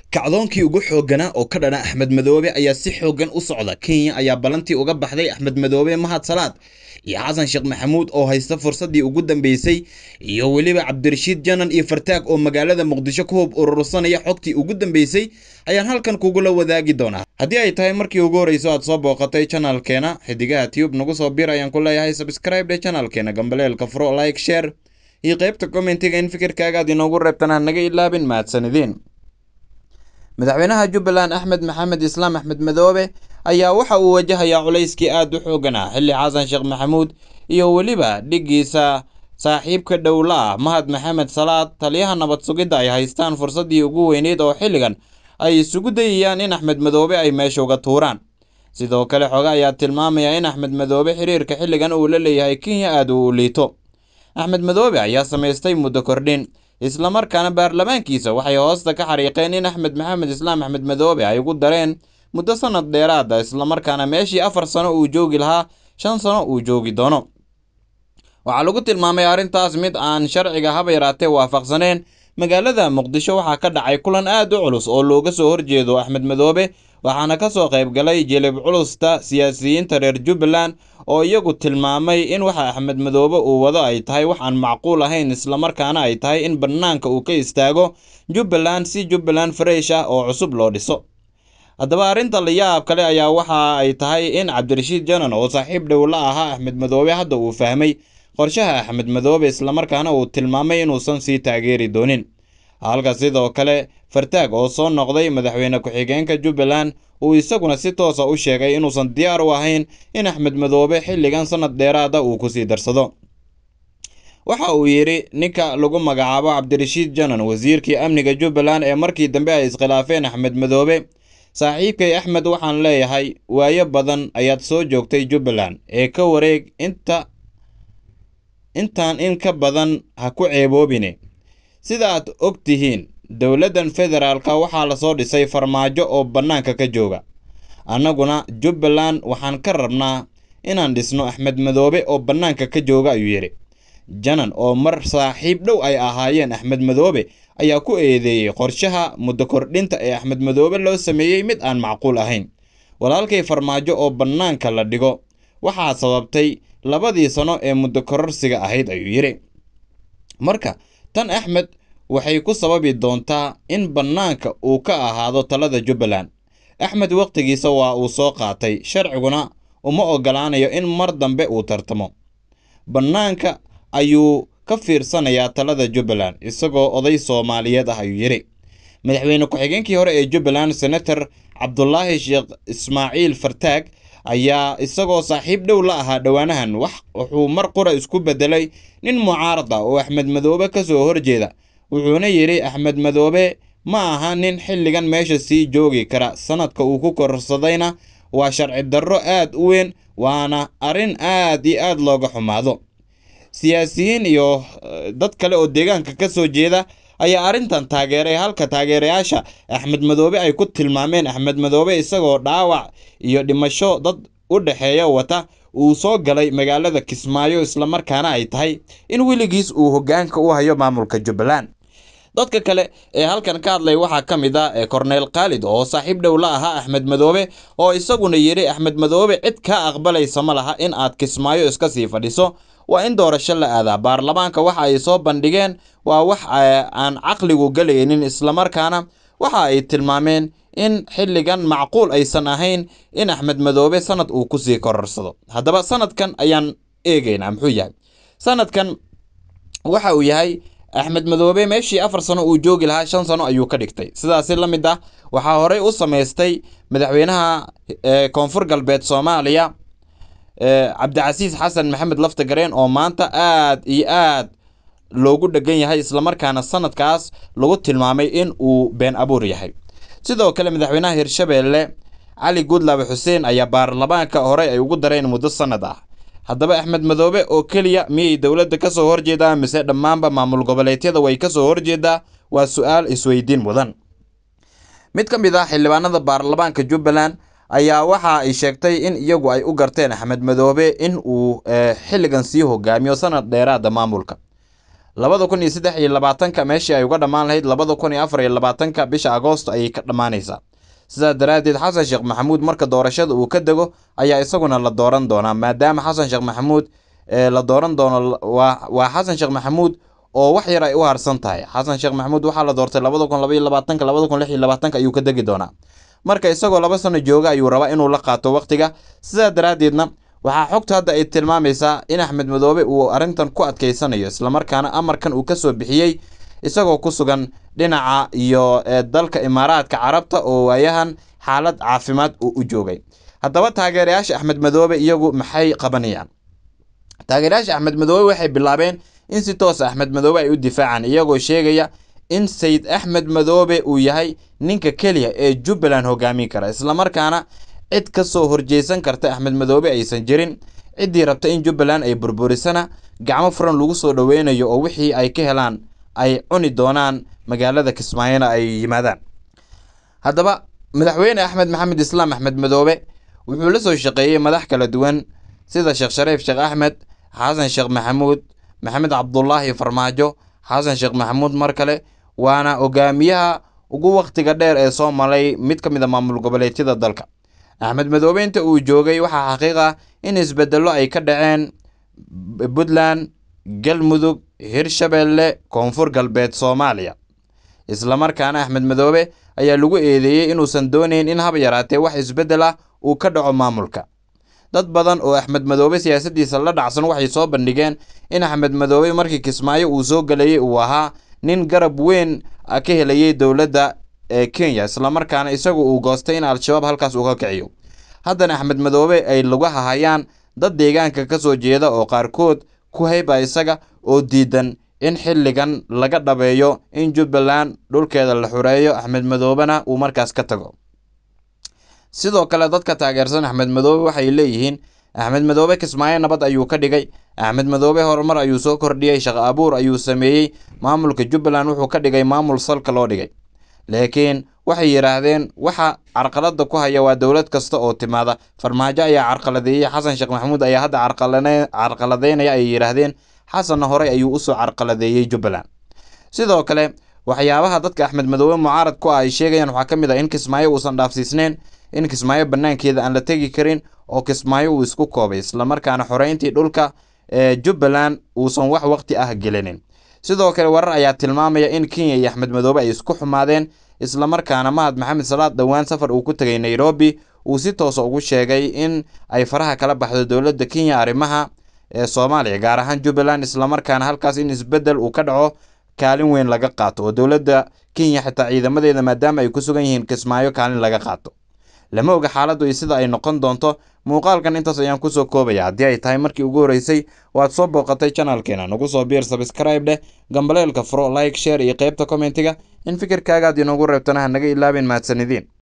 kacdoonkii ugu xoogganaa oo ka dhana axmed madoobe ayaa si xooggan u socda kenya ayaa ballantii uga baxday axmed madoobe mahad salaad iyo xasan sheekh maxamuud oo haysta fursaddii ugu dambeysay iyo weliba cabdirashiid janan iyo fartaag oo magaalada muqdisho ku hub urursanaya xogtii ugu dambeysay ayaan halkan kugula wadaagi doonaa haddii ay tahay markii ugu horreyso aad soo booqatay janalkeena xidigaha tube nagu soo bir ayaan ku leeyahay subscribe dhe janalkeena gambaleelka furo like share iyo qaybta commentiga in fikirkaaga aad inoogu reebtan ha naga ilaabin mahadsanideen madaxweynaha jubbaland axmed maxamed islaam axmed madoobe ayaa waxa uu wajahayaa culayskii aad u xooganaa xilli xasan sheekh maxamuud iyo weliba dhiggiisa saaxiibka dhowla ah mahad maxamed salaad taliyaha nabad sugidda ay haystaan fursaddii ugu weyneyd oo xilligan ay isugu dayayaan in axmed madoobe ay meesha uga tuuraan sidoo kale xoge ayaa tilmaamaya in axmed madoobe xiriirka xilligan uu la leeyahay kenya aad uu u liito axmed madoobe ayaa samaystay muddo kordhin islamarkaana baarlamaankiisa waxay hoosta ka xariiqeen in axmed maxamed islaam axmed madoobe ay ugu dareen muddo sanad dheeraada islamarkaana meeshii afar sano uu joogi lahaa shan sano uu joogi doono waxaa lagu tilmaamay arrintaas mid aan sharciga haba yaraatee waafaqsaneen magaalada muqdisho waxaa ka dhacay kulan aad u culus oo looga soo horjeedo axmed madoobe waxaana ka soo qayb galay jilib culusta siyaasiyiinta reer jubbaland oo iyagu tilmaamay in waxa axmed madoobe uu wado ay tahay wax aan macquul ahayn islamarkaana ay tahay in bannaanka uu ka istaago jubbaland si jubbaland fresh ah oo cusub loo dhiso haddaba arrinta layaab kale ayaa waxa ay tahay in cabdirashiid janan oo saaxiib dhow la ahaa axmed madoobe hadda uu fahmay qorshaha axmed madoobe islamarkaana uu tilmaamay inuusan sii taageeri doonin halka sidoo kale fartaag oo soo noqday madaxweyne ku-xigeenka jubbaland uu isaguna si toosa u sheegay inuusan diyaar u ahayn in axmed madoobe xilligan sanad dheeraada uu kusii darsado waxa uu yidhi ninka lagu magacaabo cabdirashiid janan wasiirkii amniga jubbaland ee markii dambe ay iskhilaafeen axmed madoobe saaxiibkay axmed waxaan leeyahay waayo badan ayaad soo joogtay jubbaland ee ka wareeg inta intaan in ka badan ha ku ceeboobine sida aad og tihiin dowladdan federaalka waxaa lasoo dhisay farmaajo oo bannaanka ka jooga annaguna jubbaland waxaan ka rabnaa inaan dhisno axmed madoobe oo bannaanka ka jooga ayuu yidhi janan oo mar saaxiib dhow ay ahaayeen axmed madoobe ayaa ku eedeeyey qorshaha muddo kordhinta ee axmed madoobe loo sameeyey mid aan macquul ahayn walaalkay farmaajo oo bannaanka la dhigo waxaa sababtay labadii sano ee muddo kororsiga ahayd ayuu yidhi marka tan axmed waxay ku sababi doontaa in bannaanka uu ka ahaado talada jubbaland axmed wakhtigiisa waa uu soo qaatay sharciguna uma oggolaanayo in mar dambe uu tartamo bannaanka ayuu ka fiirsanayaa talada jubbaland isagoo oday soomaaliyeed ah ayuu yidhi madaxweyne ku-xigeenkii hore ee jubbaland senator cabdulaahi sheekh ismaaciil fartaag ayaa isagoo saaxiib dhow la ahaa dhowaanahan wax wuxuu mar qura isku beddelay nin mucaarad ah oo axmed madoobe ka soo horjeeda wuxuuna yidhi axmed madoobe ma aha nin xilligan meesha sii joogi kara sanadka uu ku korsadayna waa sharci darro aad u weyn waana arrin aad iyo aad looga xumaado siyaasiyiin iyo dad kale oo deegaanka ka soo jeeda ayaa arrintan taageeray halka taageerayaasha axmed madoobe ay ku tilmaameen axmed madoobe isagoo dhaawac iyo dhimasho dad u dhexeeya wata uu soo galay magaalada kismaayo islamarkaana ay tahay in weligiis uu hoggaanka u hayo maamulka jubbaland dadka kale ee halkan ka hadlay waxaa ka mid ah korneyl khaalid oo saaxiib dhow la ahaa axmed madoobe oo isaguna yidhi axmed madoobe cid kaa aqbalaysa ma laha in aad kismaayo iska sii fadhiso waa in doorasho la aadaa baarlamaanka waxa ay soo bandhigeen waa wax aan caqligu galaynin islamarkaana waxa ay tilmaameen in xilligan macquul aysan ahayn in axmed madoobe sanad uu kusii kororsado haddaba sanadkan ayaan eegaynaa muxuu yahay sanadkan waxa uu yahay axmed madoobe meeshii afar sano uu joogi lahaa shan sano ayuu ka dhigtay sidaasi la mid ah waxaa horey u samaystay madaxweynaha koonfur galbeed soomaaliya cabdicasiis xasan maxamed laftagareen oo maanta aad iyo aad loogu dhegan yahay islamarkaana sanadkaas lagu tilmaamay in uu been abuur yahay sidoo kale madaxweynaha hirshabeelle cali guudlaabe xuseen ayaa baarlamaanka horey ay ugu dareen muddo sanad ah haddaba axmed madoobe oo keliya miyay dowladda ka soo horjeedaa mise dhammaanba maamul goboleedyada way ka soo horjeedaa waa su-aal isweydiin mudan mid ka mid ah xildhibaanada baarlamaanka jubbaland ayaa waxa ay sheegtay in iyagu ay u garteen axmed madoobe in uu xilligan sii hogaamiyo sanad dheeraada maamulka labada kun iyo saddex iyo labaatanka meeshii ay uga dhammaan lahayd labada kun iyo afar iyo labaatanka bisha agoosto ayay ka dhammaanaysaa sidaas daraaddeed xasan sheekh maxamuud marka doorashada uu ka dego ayaa isaguna la dooran doonaa maadaama xasan sheekh maxamuud la dooran doono waa xasan sheekh maxamuud oo wax yar ay u harsan tahay xasan sheekh maxamuud waxaa la doortay labada kun labaiyo labaatanka labada kun lix iyo labaatanka ayuu ka degi doonaa marka isagoo laba sano jooga ayuu rabaa inuu la qaato waqtiga sidaa daraaddeedna waxaa xogta hadda ay tilmaamaysaa in axmed madoobe uu arrintan ku adkeysanayo islamarkaana amarkan uu kasoo bixiyey isagoo ku sugan dhinaca iyo dalka imaaraadka carabta oo waayahan xaalad caafimaad uu u joogay haddaba taageerayaasha axmed madoobe iyagu maxay qabanayaan taageerayaasha axmed madoobe waxay bilaabeen in si toosa axmed madoobe ay u difaacaan iyagoo sheegaya in sayid axmed madoobe uu yahay ninka keliya ee jubbaland hogaamin kara islamarkaana cid ka soo horjeysan karta axmed madoobe aysan jirin ciddii rabta in jubbaland ay burburisana gacmo furan lagu soo dhoweynayo oo wixii ay ka helaan ay cuni doonaan magaalada kismaayona ay yimaadaan haddaba madaxweyne axmed maxamed islaam axmed madoobe wuxuu la soo shaqeeyey madax kala duwan sida sheekh shariif sheekh axmed xasan sheekh maxamuud maxamed cabdulaahi farmaajo xasan sheekh maxamuud mar kale waana hogaamiyaha ugu wakhtiga dheer ee soo malay mid ka mid a maamul goboleedyada dalka axmed madoobe inta uu joogay waxaa xaqiiq ah in isbedello ay ka dhaceen puntland galmudug hirshabeelle koonfur galbeed soomaaliya islamarkaana axmed madoobe ayaa lagu eedeeyey inuusan doonayn in haba yaraatee wax isbeddel ah uu ka dhaco maamulka dad badan oo axmed madoobe siyaasaddiisa la dhacsan waxay soo bandhigeen in axmed madoobe markii kismaayo uu soo gelayay uu ahaa nin garab weyn ka helayay dowladda ee kenya islamarkaana isagu uu goostay in al-shabaab halkaas uga kiciyo haddana axmed madoobe ay lugaha hayaan dad deegaanka ka soo jeeda oo qaarkood ku hayba isaga oo diidan in xilligan laga dhabeeyo in jubbaland dhulkeeda la xureeyo axmed madoobena uu markaas ka tago sidoo kale dadka taageersan axmed madoobe waxay leeyihiin axmed madoobe kismaayo nabad ayuu ka dhigay axmed madoobe horumar ayuu soo kordhiyey shaqo abuur ayuu sameeyey maamulka jubbaland wuxuu ka dhigay maamul salka loo dhigay laakiin waxay yidhaahdeen waxa carqalada ku haya waa dowlad kasta oo timaada farmaajo ayaa carqaladeeyey xasan sheekh maxamuud ayaa hadda carqaladeynaya ayay yidhaahdeen xasanna horey ayuu usoo carqaladeeyey jubbaland sidoo kale waxyaabaha dadka axmed madoobe mucaarad ku ah ay sheegayaan waxaa ka mid ah in kismaayo uusan dhaafsiisneyn in kismaayo banaankeeda aan la tegi karin oo kismaayo uu isku koobay islamarkaana xoreyntii dhulka ee jubbaland uusan wax waqti ah gelinin sidoo kale warar ayaa tilmaamaya in kenya iyo axmed madoobe ay isku xumaadeen islamarkaana mahad maxamed salaad dhowaan safar uu ku tegay nairobi uu si toosa ugu sheegay in ay faraha kala baxdo dowladda kenya arrimaha ee soomaaliya gaar ahaan jubbaland islamarkaana halkaas in isbeddel uu ka dhaco kaalin weyn laga qaato oo dowladda kenya xitaa ciidamadeeda maadaama ay ku sugan yihiin kismaayo kaalin laga qaato lama oga xaaladdu iyo sida ay noqon doonto muuqaalkan intaas ayaan kusoo koobaya haddii ay tahay markii ugu horreysay waad soo booqatay janalkeena nagu soo biir sabscribe dheh gambaleelka furo like share iyo qeybta kommentiga in fikirkaagaad inoogu reebtana ha naga ilaabin mahadsanidin